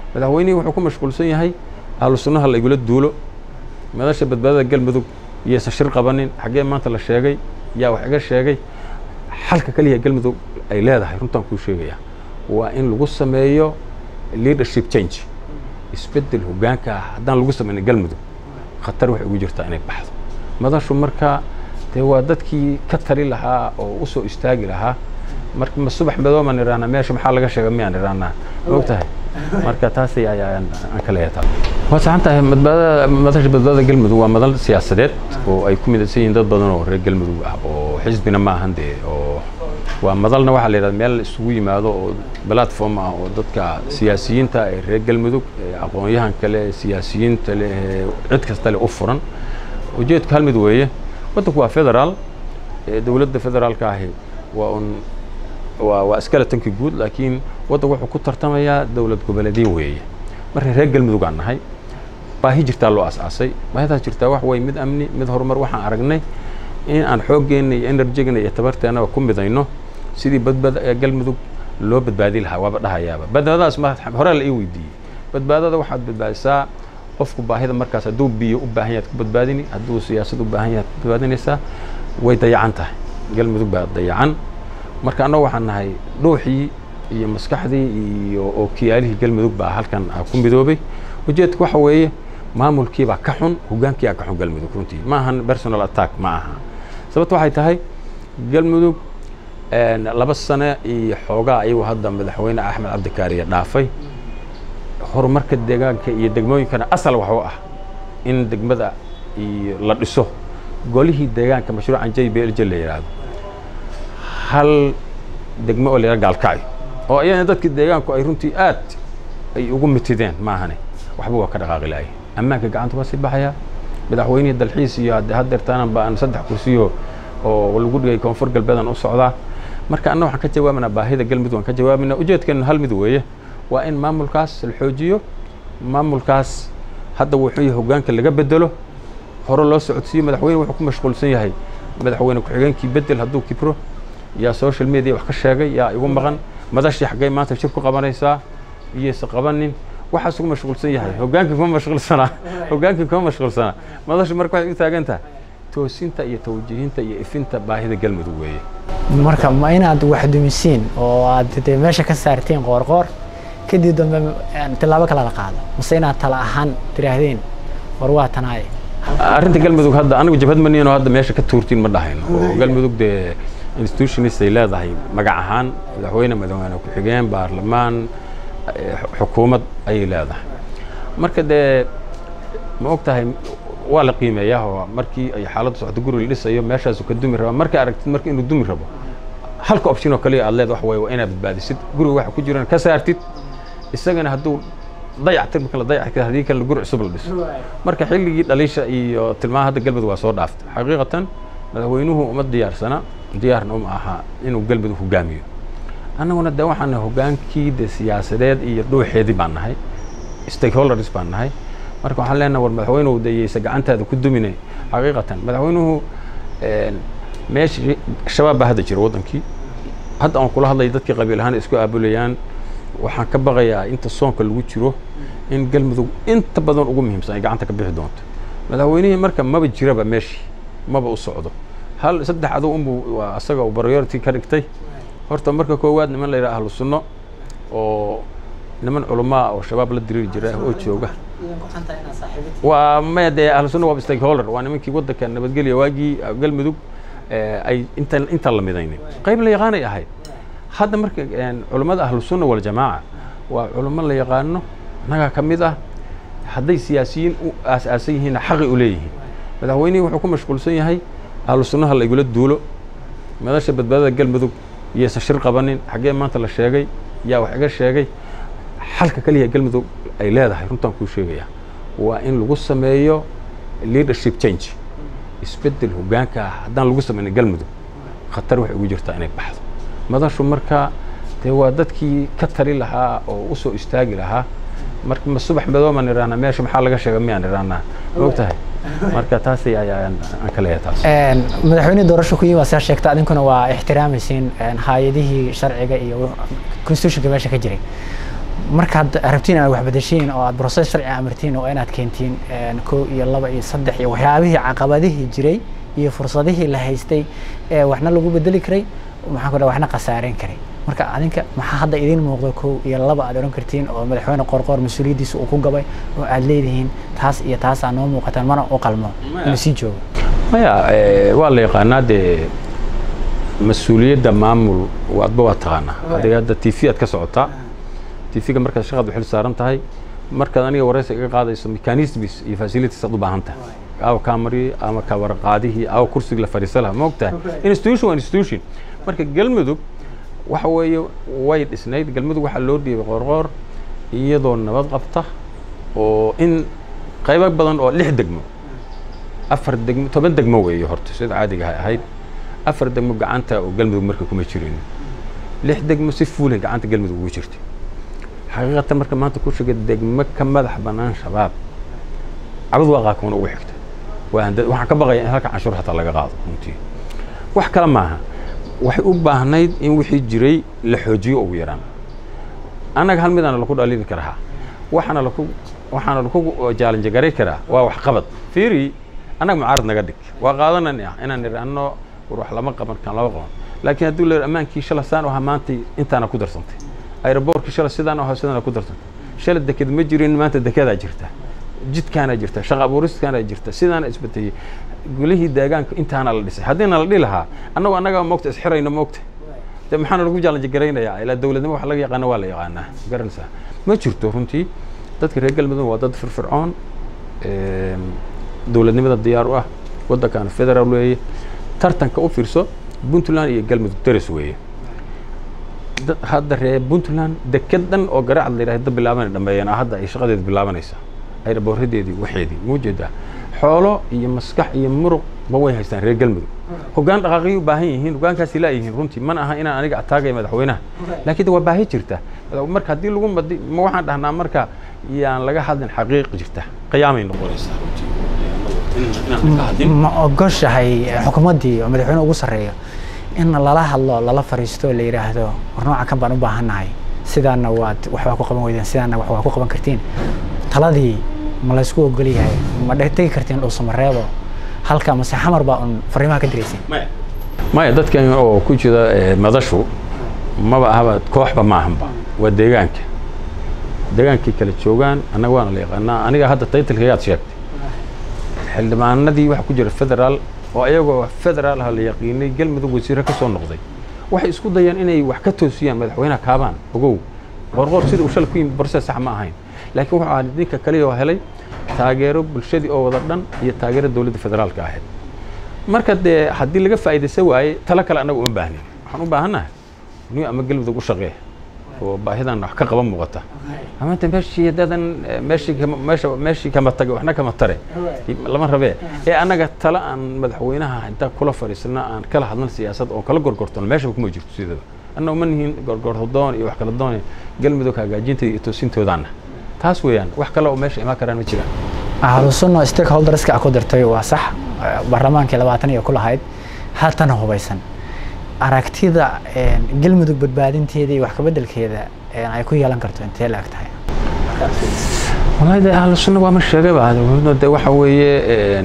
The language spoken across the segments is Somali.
madaxweynihii wuxuu ku mashquulsan yahay ahlu sunnaha la igula duulo madasha badbaadada galmudug iyaysan shir qabanin xaggee maanta la sheegay yaa wax iga sheegay xalka kaliya galmudug ay leedahay runtaan kuu sheegaya waa in lagu sameeyo leadership change isbeddel hoggaanka ah haddaan lagu sameynin galmudug khatar waxay ugu jirtaa inay baxdo madashu marka dee waa dadkii ka tali lahaa oo u soo istaagi lahaa marka ma subax madoomaan idhahnaa meesha maxaa laga sheega miyaan idhahnaa maog tahay marka taasi ayaan aan ka leeyataa waa saxan tahay badbaadada madasha badbaadada galmudug waa madal siyaasadeed oo ay ku midaysan yihiin dad badan oo reer galmudug ah oo xisbina ma ahan dee oo waa madalna waxaa la yidhahda meel isugu yimaado oo platform ah oo dadka siyaasiyiinta ee reer galmudug ee aqoon-yahanka leh siyaasiyiinta leh cid kasta leh u furan ujeedku hal mid weeye waddanku waa federaal dowladda federaalka ahi waa un waa waa skeletonki guud laakiin waddanku wuxuu ku tartamayaa dowlad goboleedyo weeye marka reer galmudug aan nahay baahi jirtaa loo as-aasay baahidaas jirtaa wax way mid amni mid horumar waxaan aragnay in aan xooggeena iyo enerjigana iyo tabarteennaba ku midayno sidii badbaada galmudug loo badbaadi lahaa waaba dhahayaaba badbaadadaas ma hore la ii weydiiyey badbaadada waxaad badbaadisaa qofku baahida markaas hadduu biyo u baahan yaad ku badbaadini hadduu siyaasad u baahan yaad ku badbaadinaysaa way dayacan tahay galmudug baa dayacan marka annagu waxaan nahay dhuuxii iyo maskaxdii iyo ookiyaalihii galmudug baa halkan ku midoobay ujeedku waxa weeye maamulkiibaa ka xun hoggaankiibaa ka xun galmudug runtii ma ahan personal attack ma aha sababto waxay tahay galmudug laba sane iyo xoogaa ayagu hadda madaxweyne axmed cabdikaariye dhaafay horumarka deegaanka iyo degmooyinkana asal wax u ah in degmada iyo la dhiso golihii deegaanka mashruucan j b l j la yidhaahdo hal degmo oo la yidhahdo gaalkacyo oo ayana dadkii deegaanku ay runtii aad ay ugu mitideen maahane waxba waa ka dhaqaaqi lahay ammaanka gacanta waa sii baxayaa madaxweynihii dalxiis iyo haddeertaanan baan saddex kursiyo oo lagu dhigay koonfur galbeedan u socdaa marka anna waxaan ka jawaabanaa baahida galmudug waan ka jawaabina ujeedkeena hal mid weeye waa in maamulkaas la xoojiyo maamulkaas hadda wuxuu yahay hoggaanka laga bedelo hore loo socodsiiyo madaxweyne wuxuu ku mashquulsan yahay madaxweyne ku-xigeenkii bedel hadduu kibro yaa social media wax ka sheegay yaa igu maqan madashii xaggay maanta shir ku qabanaysaa iyaysa qabanin waxaas ugu mashquulsan yahay hoggaankii kuma mashquulsanaa hoggaankii kuma mashquulsanaa madashu marka waxay u taagan tahay toosinta iyo tawjihinta iyo ifinta baahida galmudug weeye marka ma inaad wax dumisiin oo aad dee meesha ka saartiin qoorqoor kadib dambe tilaabo kale la qaado mase inaad tala ahaan tiraahdeen war waa tanaaye arrinta galmudug hadda anigu jabhad maniinoo hadda meesha ka tuurtiin ma dhahayno oo galmudug dee institutionist ay leedahay magac ahaan madaxweyne madaxweyne ku-xigeen baarlamaan xukuumad ayay leedahay marka dee ma og tahay waa la qiimeeyaa oo markii ay xaaladdu socdo guri la dhisayo meeshaasu ka dumi rabaa markay aragtid marka inuu dumi rabo halka option oo kaliya aad leed wax weeye waa inaad badbaadisid guriga waxa ku jirana ka saartid isagana hadduu dayactir marka la dayactir haddii kale guri cusub la dhiso marka xilligii dhaliisha iyo tilmaha hadda galmudug waa soo dhaaftay xaqiiqatan madaxweynuhu uma diyaarsana diyaarna uma aha inuu galmudug hogaamiyo annaguna de waxaan nahay hoggaankii de siyaasadeed iyo dhuuxeedii baan nahay stakeholders baan nahay marka waxaan leenahay war madaxweynuhu dayeysa gacantaada ku dumine xaqiiqatan madaxweynuhu meeshii shabaab baa hadda jira waddankii hadda aan kula hadlaya dadkii qabiil ahaan isku aabulayaan waxaan ka baqayaa inta soonka lagu jiro in galmudug inta badan ugu muhiimsan ay gacanta ka bixi doonto madaxweynihii marka maba jiraba meeshii maba u socdo hal saddex adow unbuu waa asaga uu priority ka dhigtay horta marka koowaad niman la yidhaha ahlu sunno oo niman culamaa oo shabaab la diriiri jira oo jooga waa maya dee ahlu sunna waa stakeholder waa nimankii waddanka nabadgelya waagii galmudug ay inta intaan la midaynin qayb la yaqaanay ahayd hadda marka culammada ahlu sunna waljamaaca waa culamo la yaqaano annagaa ka mid ah hadday siyaasiyiin u aas-aasan yihiinna xaqi u leeyihiin madaxweynihii wuxuu ku mashquulsan yahay ahlu sunnaha la igula duulo madasha badbaadada galmudug iyaysan shir qabanin xaggee maanta la sheegay yaa wax iga sheegay xalka kaliya galmudug ay leedahay runtaan kuu sheegaya waa in lagu sameeyo leadership change isbeddel hoggaanka ah haddaan lagu sameynin galmudug khatar waxay ugu jirtaa inay baxdo madashu marka dee waa dadkii ka tali lahaa oo u soo istaagi lahaa marka ma subax madoomaan idhahnaa meesha maxaa laga sheega miyaan idhahnaa maog tahay marka taasi ayaan aan ka leeyahay taas madaxweyne doorasho ku yimi waa saa sheegta adinkuna waa ixtiraamaysiin hay-adihii sharciga iyo constitutionka meesha ka jiray markaad rabtiin inaad wax bedeshiin oo aad process sharci amartiin oo inaad keentiin kow iyo laba iyo saddex iyo waxyaabihii caqabadihii jiray iyo fursadihii la haystay ee waxna lagu bedeli karay maxaan ku dhaha waxna khasaareyn karay marka adinka maxaa hadda idiin muuqdo kow iyo laba aad odhan kartiin oo madaxweyne qorqoor mas-uuliyaddiisa uu ku gabay oo aad leedihiin taas iyo taasaa noo muuqataan mana u qalmo inuu sii joogo maya waa la yaqaanaa dee mas-uuliyadda maamul adba waa taqaanaa adiga hadda t v aad ka socotaa t v-ga markaad shaqaad u xil saaran tahay markaad aniga waraysi iga qaadayso mechanisms iyo facilities aad u baahan tahay aawa kaamari ama kawaraqaadihii aawa kursiga la fadhiisa laha ma ogtahay institution waa institution marka galmudug waxa weeye way dhisnayd galmudug waxaa loo dhiibay qoorqoor iyadoo nabad qabta oo in qaybo badan oo lix degmo afar degmo toban degmo weeye horta sida caadiga ahayd afar degmo gacanta oo galmudug marka kuma jirin lix degmo si fuule gacanta galmudug ugu jirtay xaqiiqatan marka maanta ku sheega degmo ka madax bannaan shabaab cabad waa qaakuna ugu xigta waxaan ka baqaya in halka canshuur hataa laga qaado runtii wax kale maaha waxay u baahnayd in wixii jiray la xoojiyo ugu yaraan annaga hal midaana laku dhaliili karaa waxaana laku waxaana laku jaalanjagaray karaa waa wax qabad fiiri annaga mucaarad naga dhig waa qaadanana inaan idhaahno war wax lama qaban kan lama qaban laakiin hadduu leer ammaankii shala saan ahaa maanta intaana ku darsantay aeroboortkii shala sidaan ahaa sidaana ku darsantay shala deked ma jirin maanta dekedaa jirta jidkaana jirta shaqa abuuriskaana jirta sidaana isbedeyey gulihii deegaanka intaana la dhisay haddiina la dhihi lahaa annagu annaga moogta isxirayna moogta de maxaana lagu jaalanjagaraynayaa ilaa dowladnimo wax laga yaqaana waa la yaqaanaa garanaysaa ma jirto runtii dadka reer galmudug waa dad firfircoon dowladnimada diyaar u ah waddankaana federaal weeye tartanka u fiirso puntland iyo galmudug daris weeye hadda reer puntland dekedan oo garaacad la yidhahda bilaabanay dhameeyeen hadda ay shaqadeeda bilaabanaysaa ayraboorradeedii waxeedii muu jeedaa xoolo iyo maskax iyo muruq ba way haystaan reer galmudug hoggaan dhaqaaqiyay u baahan yihiin hoggaankaasi laayihiin runtii mana aha inaan aniga ataagaya madaxweynaha laakiin de waa baahi jirta marka haddii lagu madi ma waxaan dhahnaa marka yaan laga hadlin xaqiiq jirta qiyaamay noqonaysaa ma ogoshahay xukuumaddii oo madaxweyne ugu sarreeyo in lala hadlo lala fariisto la yidhaahdo war nooca kan baan u baahannahay sidaana waad waxbaa ku qaban weydeen sidaana wax waa ku qaban kartiin taladii ma laysku ogol yahay ma tegi kartiin dhuusamareebo halka mase xamar baa un fariimaha ka dirayseen maya dadkan oo ku jira madashu maba ahaba kooxba ma ahanba waa deegaanka deegaankay kala joogaan annaga waana la yaqaanaa aniga hadda taytalkaygaad sheegtay xildhibaanadii waxa ku jira federaal oo ayagoo federaal ah la yaqiinay galmudug wasiire ka soo noqday waxay isku dayaan inay wax ka toosiyaan madaxweynaha kaabaan ogow qorqoor sida uu shalay ku yimid borse sax ma ahayn laakiin wuxuu ahaa ninka kaliya oo helay taageero bulshadii oo wada dhan iyo taageero dowladda federaalka ahayd marka dee haddii laga faa'iidaysan waaye talo kale annaga uma baahnin waxaan u baahannahay nin ama galmudug u shaqee oo baahidan wax ka qaban muuqata ama inta meeshii haddaadan meeshii meesha meeshii kama tage waxna kama tare lama rabee ee annaga tala aan madaxweynaha inta kula fadhiisana aan kala hadlan siyaasad oo kala gorgortono meeshaba kuma jirto sidaba annagu ma nihiin gorgordoon iyo wax kala doon galmudug hagaajinta iyo toosintoodaana taas weeyaan wax kale oo meesha imaan karaan ma jiraan ahlu sunno stakeholderska ku dirtay waa sax baarlamaankii labaatan iyo ku lahayd haatana hubaysan aragtida galmudug badbaadinteeda iyo wax kabeddelkeeda ay ku yeelan karto intee la eg tahay wallahi de ahlu sunna waa ma sheegayba de waxa weeye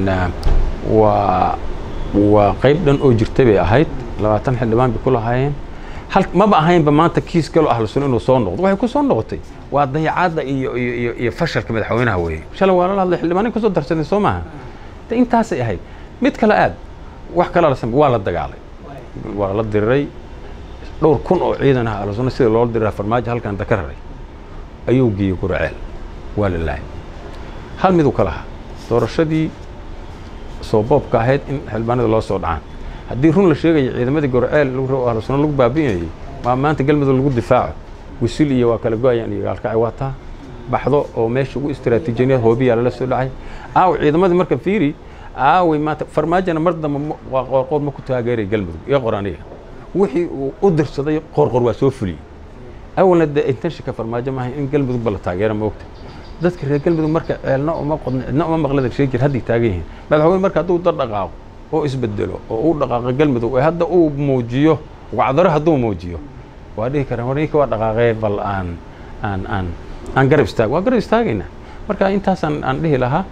waa waa qayb dhan oo jirtay bay ahayd labaatan xildhibaan bay ku lahaayeen hal maba ahaynba maanta kiis galo ahlu sunna inuu soo noqdo waxay ku soo noqotay waa dayacaadda iyo iyo iyo fashalka madaxweynaha weeye shalay waa lala hadlay xildhibaanin kusoo darsanay soo maaha de intaasay ahayd mid kale aad wax kale la samey waa la dagaalay waa la diriray dhowr kun oo ciidan ah ahlu sunna sida loola diriraa farmaajo halkan daka raray ayuu geeyey guraceel waa la laayay hal miduu ka lahaa doorashadii soo boobka ahayd in xildhibaanada loo soo dhacaan haddii run la sheegaya ciidamadii gorceel ahlu sunna lagu baabi'inayay maa maanta galmudug lagu difaaco wisil iyo waa kala go-ayaan iyo gaalkacay waa taa baxdo oo meesha ugu istiraatiijiyad hoobiyaa lala soo dhacay aaw ciidamadii marka fiiri aaway maanta farmaajona mar dambe waa qoorqoor ma ku taageeray galmudug iyo qoraniga wixii uu u dirsaday qoorqor waa soo fuliyey awalna dee intentionka farmaajo maaha in galmudugba la taageera ma ogta dadka reer galmudug marka ceelna uma qodna cidna uma maqlada sheegir hadday taagan yihiin madaxweyne marka hadduu dar dhaqaaqo oo isbedelo oo uu dhaqaaqo galmudug ee hadda uu muujiyo wacdaro hadduu muujiyo waa dhihi karaan war ninka waa dhaqaaqee bal aan aan aan aan garab istaag waa garab istaagaynaa marka intaasaan aan dhihi lahaa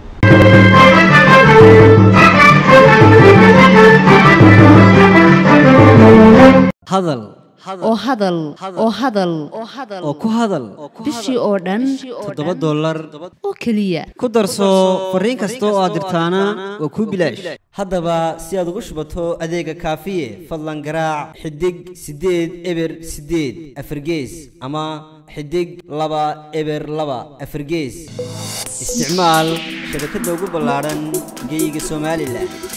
hadal oo hadal oo hadal oo ku hadal bishii oo dhan toddoba dollar oo keliya ku darso fariin kasta oo aad dirtaana waa kuu bilaash haddaba si aad ugu shubato adeega kaafiye fadlan garaac xidig siddeed eber siddeed afargees ama xidig laba eber laba afargees isticmaal shabakadda ugu ballaadhan geeyiga somalilan